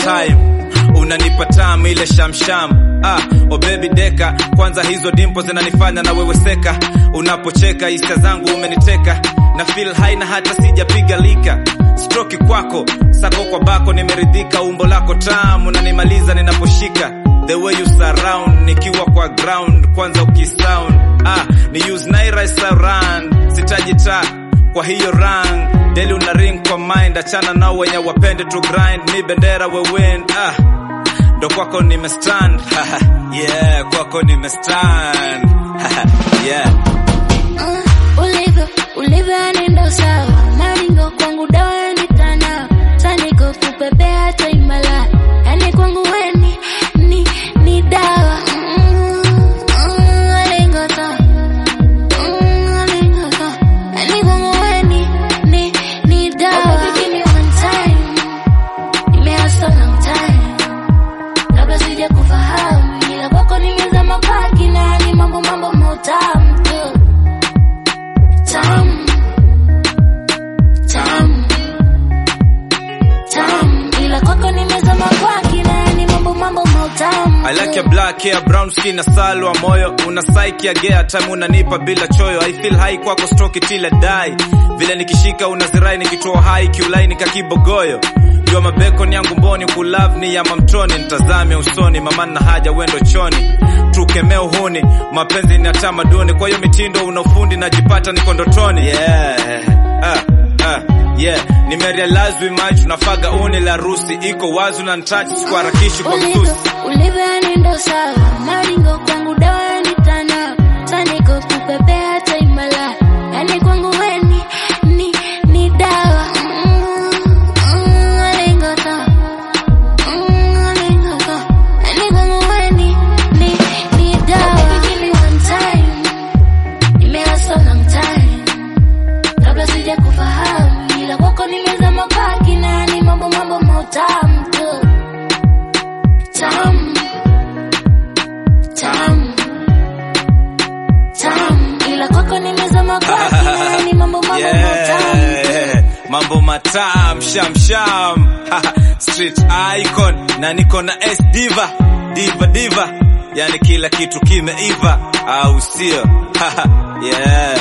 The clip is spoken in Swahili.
time unanipa tamu ile shamsham ah, oh baby deka kwanza hizo dimpo zinanifanya na wewe seka unapocheka hisia zangu umeniteka na feel high na hata sijapiga lika stroki kwako sako kwa bako nimeridhika umbo lako tamu nanimaliza ninaposhika the way you surround nikiwa kwa ground kwanza ukisound ah, ni use naira surround sitaji taa kwa hiyo rang deli una ring kwa mind achana nao wenye wapende to grind mi bendera we win ah ndo kwako nimestand yeah kwako nimestand yeah Uh, ulivyo ulivyo yani ndo sawa maringo kwangu dawa yani tana saniko kupepea taimala yani kwangu weni ni ni dawa Mm, mm, alingo sawa. Mm, alingo sawa. Yani kwangu weni ni ni dawa Give me one time. Nimeacha long time. Kabla sija kufahamu ila kwako nimezama kwa kina ni mambo mambo matamu tu Tam, tam, tam. Ila kwako nimezama kwa kina ni mambo mambo matamu I like your black hair, brown skin na salwa moyo una psyche ya gea time unanipa bila choyo I feel high kwako stroke till I die vile nikishika unazirai nikitoa hai kiulai nikakibogoyo jua mabekon yangu mboni kulove ni ya mamtoni nitazame usoni mama na haja wendo choni tukemea uhuni mapenzi ni ya tamaduni kwa hiyo mitindo una ufundi najipata niko ndotoni yeah. ah, ah, yeah. nimerealize we match unafaga uni la rusi iko wazi unanitouch sikuharakishi kwa ulivyo mtusi ulivyo yani ndo sawa maringo kwangu dawa yani tana saniko kupepea taimala yani kwangu weni ni ni dawa Mm, mm, alingo sawa. Mm, alingo sawa. Yani kwangu weni ni ni dawa Give me one time. Nimeacha long time. kabla sija kufahamu ila kwako nimezama kwa kina ni mambo mambo matamu tu Tam, tam, tam. Ila kwako nimezama kwa kina ni mambo mambo matamu Yeah. mambo matam sham sham street icon na niko na S diva diva diva yani kila kitu kimeiva au sio yeah